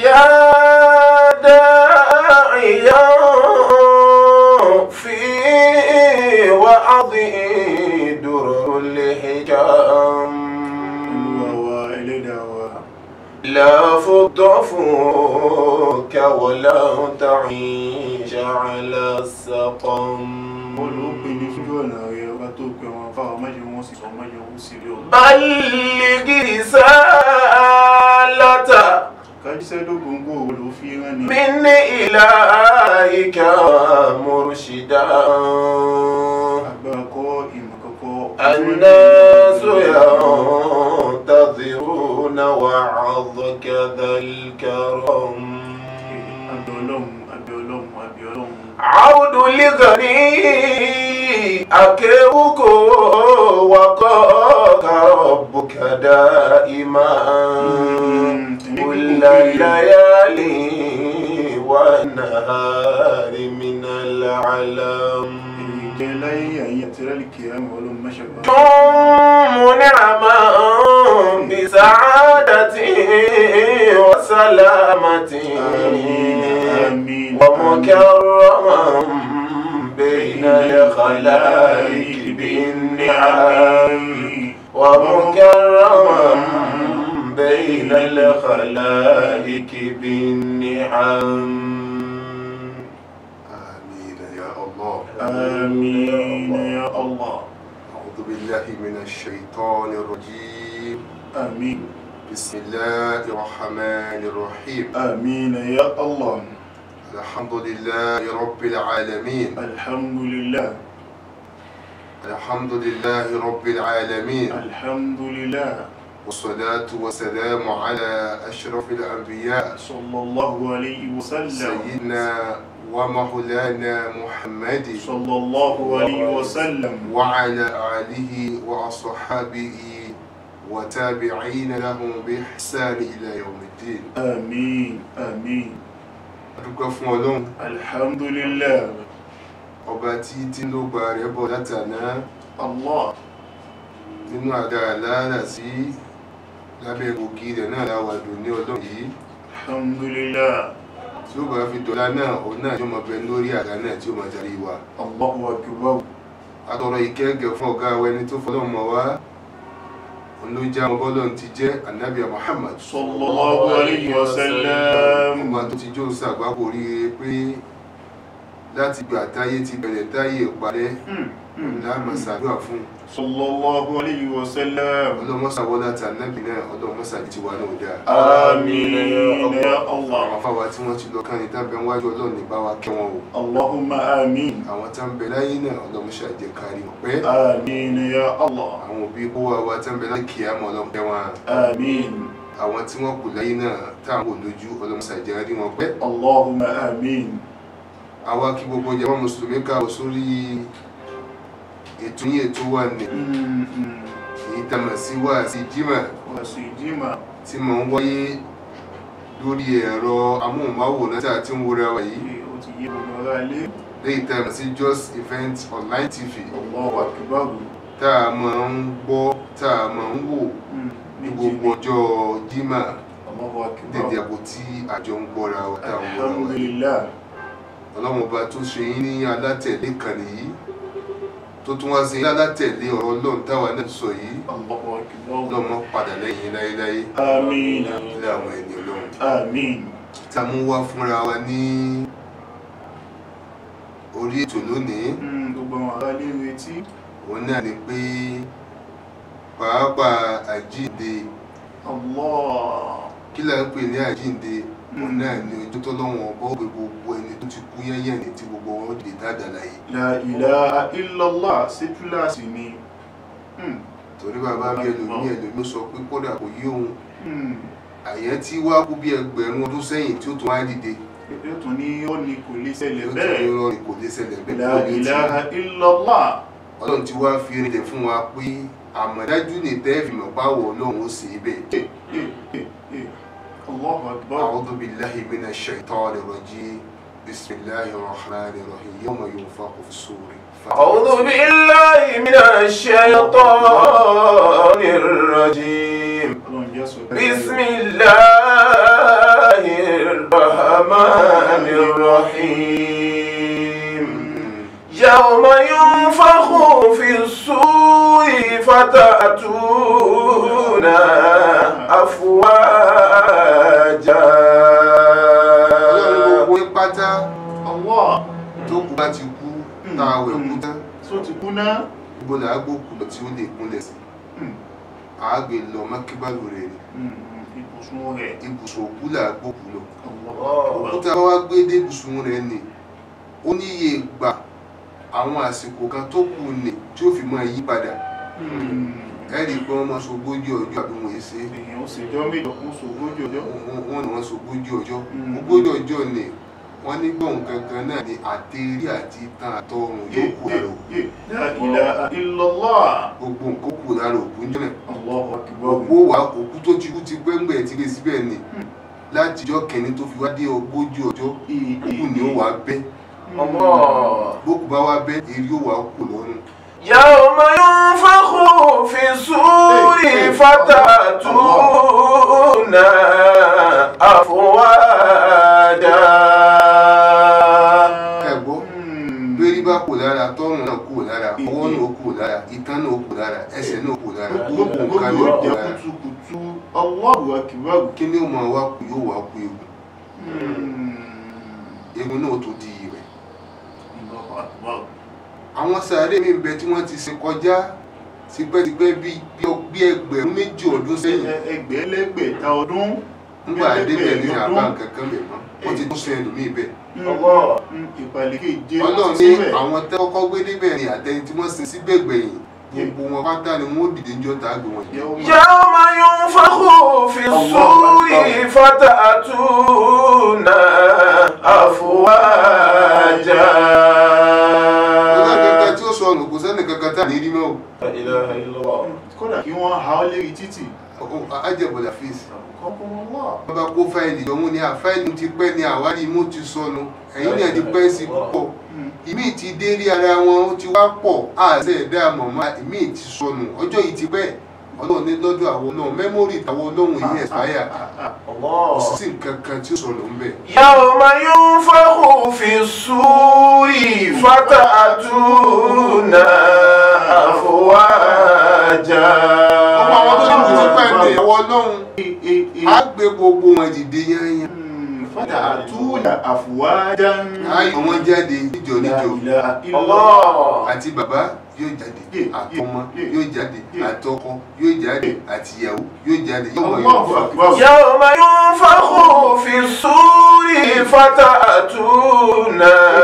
يا داعيا في وعظه درر الحكام olúwa wa ẹlẹ́dàá wa لا فض فوك ولا تعيش على السقم bọ́ọ̀lù ó pè ní sójú ọ̀nà rẹ̀ ọba tó pè wọn fáwọn májè wọn sì sọ májè wọn sì rí ọ̀rọ̀ بلغ رسالة kájíṣẹ́ dógóńgó ló fi rán ni من إلهك مرشدا agbára kọ́ ìmọ̀ kọ́kọ́ الناس ينتظرون وعظك ذا الكرم abẹ́ ọlọ́run abẹ́ ọlọ́run abẹ́ ọlọ́run عود لغني أكيوك وقاك ربك دائما كل الليالي والنهار من العلم ìjẹ́ láyé àyè àti rálìkì àmì ọlọ́run mẹ́ṣẹ̀gbà ثم نعما بسعادة وسلامة آمين. ومكرما بين الخلائق بالنعم ومكرما بين الخلائق بالنعم آمين يا الله آمين يا الله أعوذ بالله من الشيطان الرجيم آمين بسم الله الرحمن الرحيم آمين يا الله الحمد لله رب العالمين الحمد لله الحمد لله رب العالمين الحمد لله والصلاة والسلام على أشرف الأنبياء صلى الله عليه وسلم سيدنا ومولانا محمد صلى الله عليه وسلم وعلى آله وأصحابه وتابعين لهم بإحسان إلى يوم الدين آمين آمين adúpẹ́ fún ọlọ́run الحمد لله ọba tí tí ló gba rẹ̀ bọ̀ látàná الله nínú àga àlàárà sí lábẹ́ ògì rẹ̀ náà láwàdùn ní ọlọ́run yìí الحمد لله tí ó bá fi dọ̀la náà òun náà yóò máa bẹ lórí àga náà tí ó máa darí wa الله أكبر atọrọ ìkẹ́gẹ́ fún ọ̀gá wa ẹni tó fọlọ́run mọ̀ wá òun ló já ọmọ bọ́lọ́run ti jẹ́ anabiya Muhammad صلى الله عليه وسلم ọba tó ti jó sàgbákò ríire pé láti gbà táyé ti bẹ̀rẹ̀ táyé ìparẹ́ láàmà sàdúrà fún صلى الله عليه وسلم ọlọ́mọ́sàwọ́lá tànàbì náà ọlọ́mọ́sàbí ti wà náà dáa آمين يا àwọn الله afáwa tí wọ́n ti lọ kán ní tábẹ̀ wájú ọlọ́run ní bá wa kẹ́ wọn o اللهم آمين àwọn tá ń bẹ láyé náà ọlọ́mọṣẹ́ àjẹ kárí wọn pẹ́ آمين يا الله àwọn òbí kó wa wa tá ń bẹ láyé kìí àmọ́ ọlọ́run kẹ́ wọn آمين àwọn tí wọ́n kù láyé náà táwọn kò lójú ọlọ́mọṣẹ́ àjẹ kárí wọn pẹ́ اللهم آمين àwa kí gbogbo jẹ́ wọn mùsùlùmí káwọ́ sórí ètò yìí ètò wà ní èyí tá a mọ̀ sí wá sí jimá وسيدنا tí mò ń wáyé lórí ẹ̀rọ amóhùnmáwòrán tí a ti ń wúra wa yìí ó ti yé gbogbo ara lé lẹ́yìn tá a mọ̀ sí Just Event Online TV Allahu Akbar tá a máa ń gbọ́ tá a máa ń wò ní gbogbo ọjọ́ jimá Allahu dédé Akbar àpò tí àjọ ń gbọ́ra wa tá a ń wúra wa yìí alhamdulillah ọlọ́run ọba tó ṣe yín ní alátẹ̀lé kan nìyí tó tún wá sí yín alátẹ̀lé ọ̀rọ̀ ọlọ́run táwa náà sọ yìí Allahu Akbar ọlọ́mọ padà lẹ́yìn láéláé àmín ilé àwọn ẹni ọlọ́run àmín tá a mú wá fúnra wa ní orí ètò lónìí Mm, gbogbo àwọn ará lé retí òun náà ni pé pàápàá àjíǹde Allah kí là ń pè ní àjíǹde òun náà ni ojú tó lọ́wọ́ ọba ó gbé gbogbo ẹni tó ti kú yẹ́yẹ́ ní tí gbogbo wọn lè dáadáa láyé la ilaha illallah sí túláàsì ni Mm, torí bàbá mi ẹlòmí ẹlòmí sọ pé kódà kò yí òun mm. àyẹ́ tí wá kú bí ẹgbẹ̀rún ọdún sẹ́yìn tí ó tún wá dìde yóò tún ní ó ní kò lè ṣẹlẹ̀ yóò tún bẹ́ẹ̀ ní rọrùn kò lè ṣẹlẹ̀ bẹ́ẹ̀ la kó lè ti ilaha illallah ọlọ́run ti wá fi rinlẹ̀ fún wa pé àmọ̀dájú ní tẹ́ẹ̀fì mọ̀páwọ̀ ọlọ́run ó sì bẹ́ẹ̀ Eh, eh, eh. Allahu Akbar أعوذ بالله من الشيطان الرجيم بسم الله الرحمن الرحيم يوم ينفخ في الصور أعوذ بالله من الشيطان الرجيم Ọlọ́run jẹ́ sọ بسم الله الرحمن الرحيم يوم ينفخ في الصور فتأتون أفواجا ọlọ́run gbogbo yín pátá Allah tó kù bá ti kú tá a wẹ̀ kú tán tó ti kú náà gbogbo là á gbókù lọ tí ó lè kúnlẹ̀ sí àágbé lọ mọ́kíbálò rẹ̀ ni ibùsùn rẹ̀ ibùsùn òkú là á gbókù lọ Allah òkúta bá wá gbé dé ibùsùn rẹ̀ ni ó ní iye ìgbà àwọn àsìkò kan tó kù ni tí ó fi máa yí padà ẹ rí i pé wọ́n máa sogójì ọjọ́ àbí wọ́n yé ṣe èèyàn ó sì jọ méjọ kún sógójì ọjọ́ wọ́n ní wọ́n sogójì ọjọ́ Mm. ogójì ọjọ́ ni wọ́n ní gbọ̀n gangan náà ni àtẹ̀rí àti ìtàn àtọrùn yóò kú àrò La ilaha illallah gbogbo nǹkan kù lára òkú jẹ́ náà Allahu akbar òkú wà òkú tó ti kú ti pẹ́ ńgbẹ̀ ti lé síbẹ̀ ni láti ọjọ́ kẹ́ni tó fi wá dé ogójì ọjọ́ òkú ni ó wà bẹ́ الله bókù bá wá bẹ́ èrí ó wà kù lọ́rùn يوم ينفخ في الصور فتأتون أفواجا ẹ̀gbọ́ bẹ́rí bá kù lára tọ́rùn náà kù lára ọwọ́ náà kù lára ìtàn náà kù lára ẹsẹ̀ náà kù lára gbogbo gbogbo nǹkan yóò náà kù jẹ́ lára kùtùkùtù Allahu akbar kí ni ó máa wá kù yóò wá kù egun egun náà tó di rẹ̀ Allahu akbar àwọn sàárè mi bẹ tí wọ́n ti ṣe kọjá tipẹ́tipẹ́ bí bí ẹgbẹ̀rún méjì ọdún sẹ́yìn ẹgbẹ̀lẹ́gbẹ̀ta ọdún nígbà débẹ̀ ní àbá kankan bẹ̀ mọ́ wọ́n ti tún sọ ẹlòmíì bẹ̀. Allah. ìpàlẹ̀ keje ọlọ́run ti ní síbẹ̀. àwọn tẹ́ kọ́kọ́ gbé débẹ̀ ní àtẹni tí wọ́n sin síbẹ̀ gbẹ̀yìn gbogbo wọn pátá ni wọ́n ó dìde níjọ́ tá a gbé wọn jẹ. Yawma- يوم ينفخ في الصور فتأتون أفواجا ọlọ́run kankan tí ó sọnù kò sẹ́ni kankan tá à ní rí mọ́ لا إله إلا الله kódà kí wọ́n ha ọ́ lérí títì o ajẹ́bọ̀dà fèsì kọ́kọ́rọ́lá wọ́n bá kó fáìlì jọ mú ní àfáìlì ti pẹ́ ní àwárí mú ti sọnù ẹ̀yìn náà ti pẹ́ sí púpọ̀ ìmí ti dé rí ara wọn ó ti wá pọ̀ àṣẹ ẹ̀dá mọ̀mọ́ ìmí ti sọnù ọjọ́ yìí ti pẹ́ ọlọ́run ní lọ́dọ̀ àwọn náà mẹ́mórì tàwọn ọlọ́run yìí ẹ̀sáyà الله sí nǹkan kan tí ó sọnù ń bẹ̀. يوم ينفخ في الصور فتأتون أفواجا ọmọ àwọn tó ní ti pẹ́ ní ìyàwó ọlọ́run á gbé gbogbo wọn dìde yányán fata àtúnà àfùwájá á yọ wọn jáde níjọ níjọ الله àti bàbá yóò jáde àtọmọ yóò jáde àtọkọ yóò jáde àtìyàwó yóò jáde yóò mọ yóò fà. يوم ينفخ في الصور فتأتون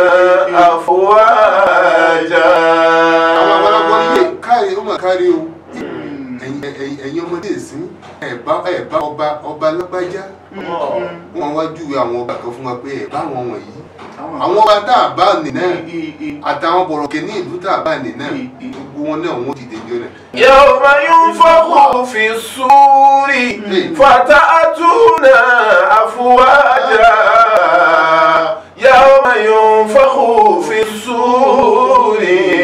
أفواجا àwọn àgbàlagbà yé káre ó mà káre o ẹ̀yin ẹ̀yin- ẹ̀yin ọmọdé ìsín ẹ̀bá ẹ̀bá ọba ọba lágbájá wọn wá júwe àwọn ọba kan fún wa pé ẹ̀bá àwọn wọ̀nyí àwọn ọba tá a bá nì náà àtàwọn bọ̀rọ̀kẹ́ ní ìlú tá a bá nì náà gbogbo wọn náà wọ́n ti dèjọ́ náà. يوم ينفخ في الصور فتأتون أفواجا يوم ينفخ في الصور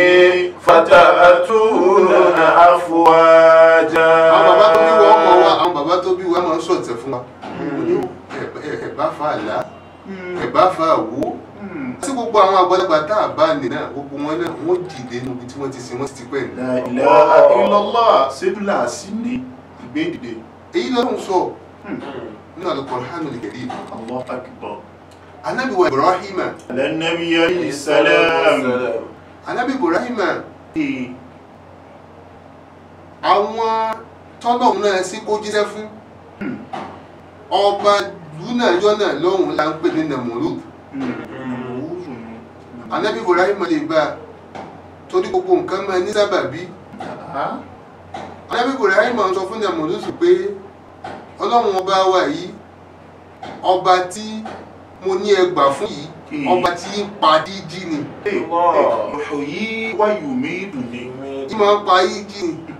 فتأتون أفواجا àwọn bàbá tó bí wa ọmọ wa àwọn bàbá tó bí wa máa ń sọ̀tẹ̀ fún wa ẹ̀bá fa àlá ẹ̀bá fa àwò tí gbogbo àwọn àgbàlagbà tá a bá nì náà gbogbo wọn náà wọ́n dìde níbi tí wọ́n ti sin wọ́n ti pẹ́ ní. La ilaha illallah sẹ́dúlà sí ní ìgbédìde èyí lọ́rùn sọ nínú Al-Qur'anul Karim Allah akbar anabi wa Ibrahima alẹ́nàbí alayhi salam anabi Ibrahima àwọn tọ́lọ́hún náà sí kó jíṣẹ́ fún ọba lúnà yọ náà lọ́hùn là ń pè ní Namurud anabi Ibrahima lè bá a torí gbogbo nǹkan máa ní sábàbí anabi Ibrahima sọ fún Namurud pé ọlọ́run ọba wa yìí ọba tí mo ní ẹgbà fún yìí ọba tí ń pa díjí ni yìí wáyù mí dùn ní tí máa ń pa díjí ni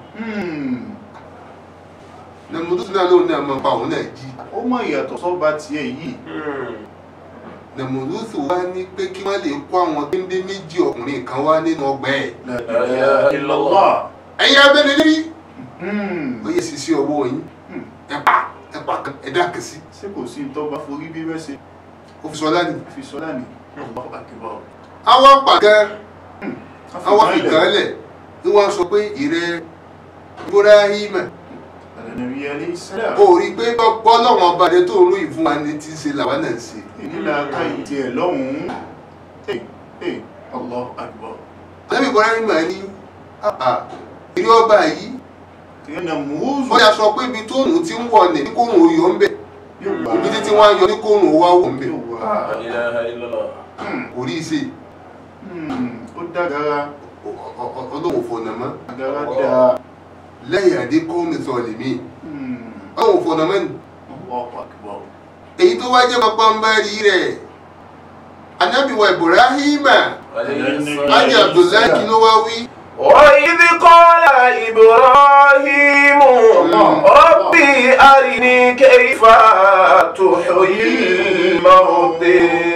Namurud náà lóun náà máa pa òun náà jí ó mọ ìyàtọ̀ sọ́ba tiẹ̀ yìí Namurud wá ní pé kí wọ́n lè kó àwọn géńdé méjì ọkùnrin kan wá nínú ọgbà ẹ̀ La ilaha illallah ẹ̀yin abẹ́ni lérí Hmm. ó yẹ sisi ọwọ́ yín ẹ̀pà ẹ̀pà kan ẹ̀dá kẹsí ṣé kò sí tó bá forí bí bẹ́ẹ̀ ṣe ó fi sọlá ni fi sọ́lá ni Allahu akbar àwọn pàgẹ́ àwọn Afọ̀mọ́lẹ̀. fìkànlẹ̀ ni wọ́n sọ pé ìrẹ́ Ibrahim Ànábì alayhi salam ó rí pé gbọ́ lọ́wọ́n ọba rẹ tó ń ròyìn fún wa ní tí ń ṣe làwọn náà ń ṣe ìnílà káyì tiẹ̀ lọ́hùn-ún Hey, hey, Allahu akbar Ànábì Ibrahim ní àà ìrẹ́ ọba yìí ìyẹnà mùúzù wọ́n yà sọ pé ibi tó nù ti ń wọ̀ ní kóhùn oyọ̀ ń bẹ̀ yóò wá ibi títí wọ́n á yọ ní kóhùn owó àwọ̀ ń bẹ̀ yóò wá La ilaha illallah. kò rí i ṣe Hmm, ó dágara ọlọ́wọ́ fọ̀nà mọ́ agara dáa lẹ́yìn àdé kọ́ọ̀mù sọ̀lẹ̀ mí Hmm, ọlọ́wọ́ fọ̀nà mọ́ ni Allahu akbar èyí tó wá jẹ́ pàpàǹbarì rẹ̀ Ànábì wa Ibrahim Lájì Abdullahi kí ló wá wí وإذ قال إبراهيم ربي أرني كيف تحيي الموتى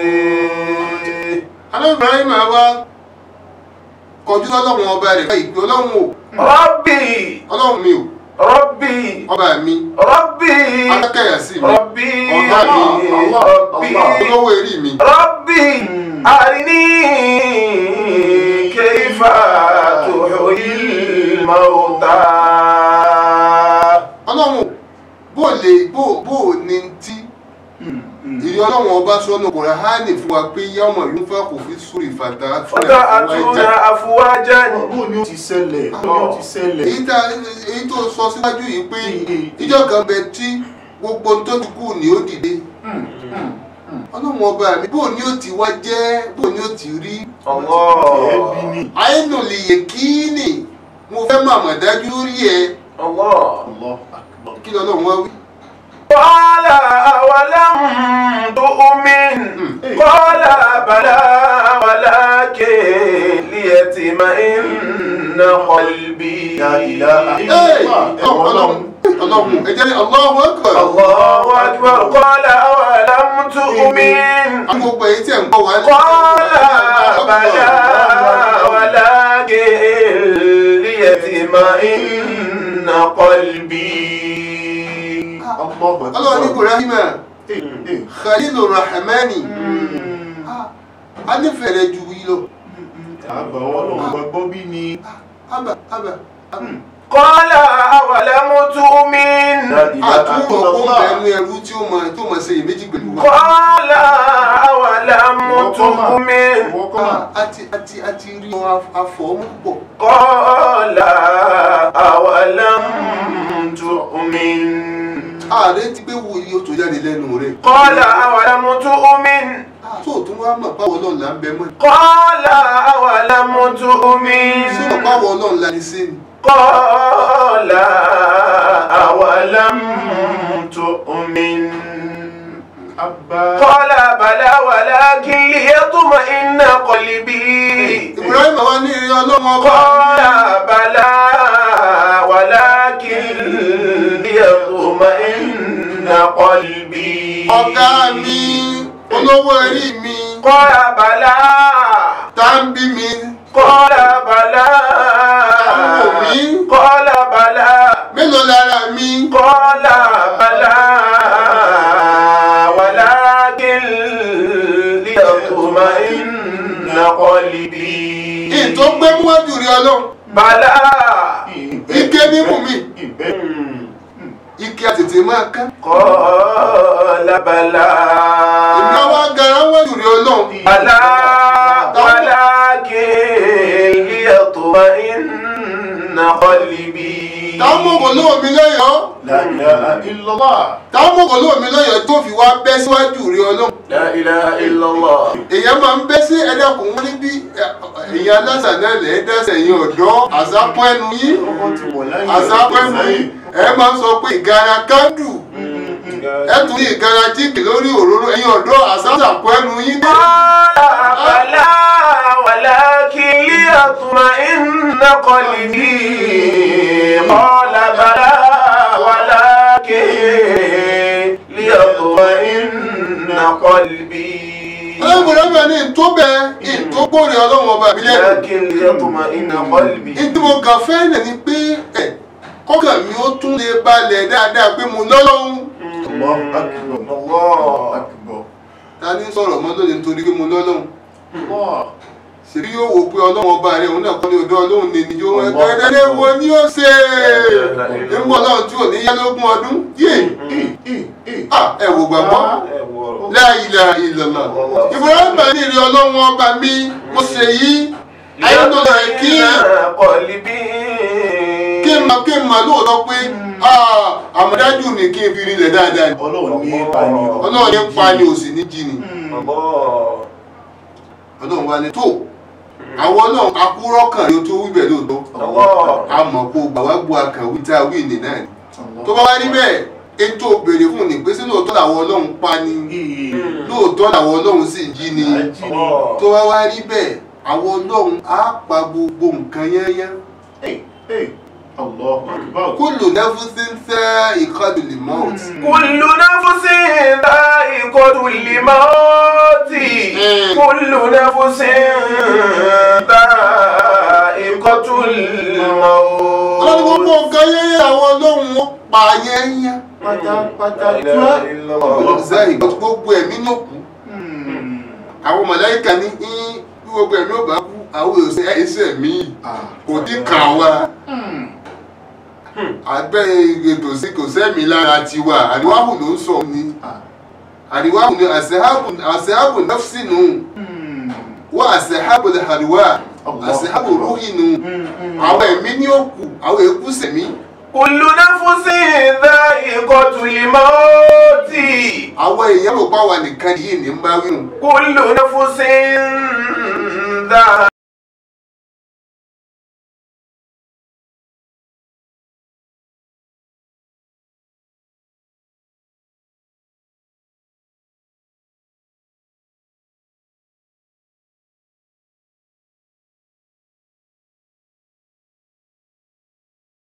Ànábì Ibrahim wá kọjú sọ́lọ́run ọba rẹ̀ báyìí pé ọlọ́run o ربي ọlọ́run mi o ربي ọba mi ربي alákẹ́yà sí mi ربي ọ̀gá mi ربي olówó erí mi ربي أرني كيف تحيي الموتى ọlọ́run bó lè bó bó ní tí Hmm, hmm. ìrí ọlọ́run ọba sọ́nù Kùránì fún wa pé yọ́mọ̀ yóò fẹ́ kò fi súrì fàtà فتأتون أفواجا bó ni ó ti ṣẹlẹ̀ bó ni ó ti ṣẹlẹ̀ èyí tá èyí tó sọ síwájú yìí pé ìjọ kan bẹ tí gbogbo tó ti kú ni ó dìde Hmm, hmm. ọlọ́run ọba mi bó ni ó ti wá jẹ́ bó ni ó ti rí الله àìnù lè yẹ kíínì mo fẹ́ màmá dájú rí ẹ الله Allahu akbar kí lọ́lọ́run wá wí. قال أولم تؤمن قال بلى ولكن ليطمئن قلبي La ilaha Ẹ́ẹ̀, illallah ọlọ́run ọlọ́run ẹ jẹ́ Allahu Akbar. الله أكبر قال أولم تؤمن àwọn gbogbo èyí tí ẹ̀ ń gbọ́ wá قال بلى ولكن ليطمئن قلبي Allahu akbar ọlọ́run ní Ibrahim Hey, hey. Khalilur Rahmani Hmm. a nífẹ̀ẹ́ rẹ ju yìí lọ àgbà ọlọ́run gbàgbọ́ bí ni ábà ábà ábà. قال أولم تؤمن àtúntò kó bẹ̀rù ẹrú tí ó mọ tí ó mọ ṣe iyèméjì pẹ̀lú wa. قال أولم تؤمن Ìwọ kọ́ mà. Ah, àti àti àti rí wọn afọ̀ọ́mú púpọ̀. قال أولم تؤمن ààrẹ ti gbé wo iye tó jáde lẹ́nu rẹ̀. قال أولم تؤمن tó o tún wá mọ̀ báwo ọlọ́run là ń bẹ mọ́. قال أولم ṣé تؤمن mọ̀ báwo ọlọ́run là ní sí ni. قال أولم تؤمن Abba. قال بلى ولكن ليطمئن قلبي Ibrahim wa ní ìrìn ọlọ́run ọba. قال بلى ولكن ليطمئن قلبي ọ̀gá mi olówó ẹ̀rí mi قال بلى tá ń bí mi قال بلى Àwọn mi. قال بلى mélòó lára mi. قال بلى ولكن ليطمئن قلبي ètò gbé múwájú rí ọlọ́run. بلى ike mímú mi Ìbẹ́. ike àtètè máa ká. قال بلى ìgbà wa gara wájú rí ọlọ́run. بلى ولكن ليطمئن قلبي táwọn mọ̀gàn lówó mi lọ́yọ̀ọ́. La ilaha illallah. táwọn mọ̀gàn lówó mi lọ́yọ̀ọ́ tó fi wá bẹ́ síwájú rí ọlọ́run. لا إله إلا الله èèyàn máa ń bẹ́ sí ẹ̀dẹ́kùn wọn níbí èèyàn aláṣà náà lẹ̀ ẹ́ dẹ́sẹ̀ yín ọ̀dọ́ àzápọ̀ ẹnu yín Ọkọ̀ ti wọ̀ láyé. àzápọ̀ ẹnu yín ẹ máa ń sọ pé ìgara kándù ẹ tún ní ìgara jíìkì lórí òróró ẹ̀yin ọ̀dọ́ àzápọ̀ ẹnu yín dé. قال بلى ولكن ليطمئن قلبي قال بلى ولكن ليطمئن قلبي ọlọ́run bẹ́ẹ̀ ni tó bẹ́ẹ̀ ìtó gbòòrè ọlọ́run ọba mi lẹ́nu. لكن ليطمئن قلبي ìdí mo kàn fẹ́ nà ni pé ẹ̀ kọ́kàn mi ó tún lè balẹ̀ dáadáa pé mo lọ́lọ́run. Allahu akbar. الله akbar. ta ní sọ̀rọ̀ mọ́ lónìí nítorí pé mo lọ́lọ́run Allah. ṣèbí yóò wò pé ọlọ́run ọba rẹ̀ òun náà kọ́ ní ọdọ́ ọlọ́run ní ìjọ wọn gẹ́gẹ́ wo ni ó ṣe é ń bọ̀ ọlọ́run tí ò ní yá lógún ọdún yé ẹ wò gbàgbọ́ ẹ wọ̀rọ̀. la ilaha illallah Ibrahim ní ìrìn ọlọ́run ọba mi mo ṣe yí ayélujára rẹ̀ kí Qalbi. kí n máa kí n máa lóòótọ́ pé ah, àmọ̀dájú ni kí n fi rinlẹ̀ dáadáa ni Ọlọ́run ní ipa ni ọlọ́run ní pa ni ò sì ní jí ni Allah. ọlọ́run wa ni tó àwọn ọlọ́run akúrọ́ kan ni o tó wíbẹ̀ lóòótọ́ Allah. a mọ̀ kó gbà wá gbọ́ akàwé tá a wí ní náà ni tó bá wá rí bẹ́ẹ̀ ètò béèrè fún ní pé sí lóòótọ́ làwọn ọlọ́run pa ni lóòótọ́ làwọn ọlọ́run sì jí ni Allah. tó bá wá rí bẹ́ẹ̀ àwọn ọlọ́run á pa gbogbo nǹkan yányán Allahu Akbar. kullu nafsin dha'iqatul maut Kullu nafsin dha'iqatul maut. Kullu nafsin dha'iqatul maut. ọlọ́run gbogbo nǹkan yányán àwọn ọlọ́run ó pa yányán Pátápátá La ilaha illallah. Dha'iqat gbogbo ẹ̀mí ló kú àwọn màláíkà ní í bí gbogbo ẹ̀mí ò bá kú àwọn èsè ẹ̀sẹ̀ mi kò dín kàn wá àgbẹ̀ ètò sí kò sẹ́mi lára tiwa àríwáhù ló ń sọ ni àríwáhù ni àṣẹ́hábù àṣẹ́hábù nafsi nù wọ́n àṣẹ́hábù àríwá àṣẹ́hábù rúhì nù àwọn ẹ̀mí ní òkú àwọn èkú sẹ̀mí Kullu nafsin dha'iqatul maut. àwọn èèyàn rò pa wà nìkan yìí ní ń bá wíwùn Kullu nafsin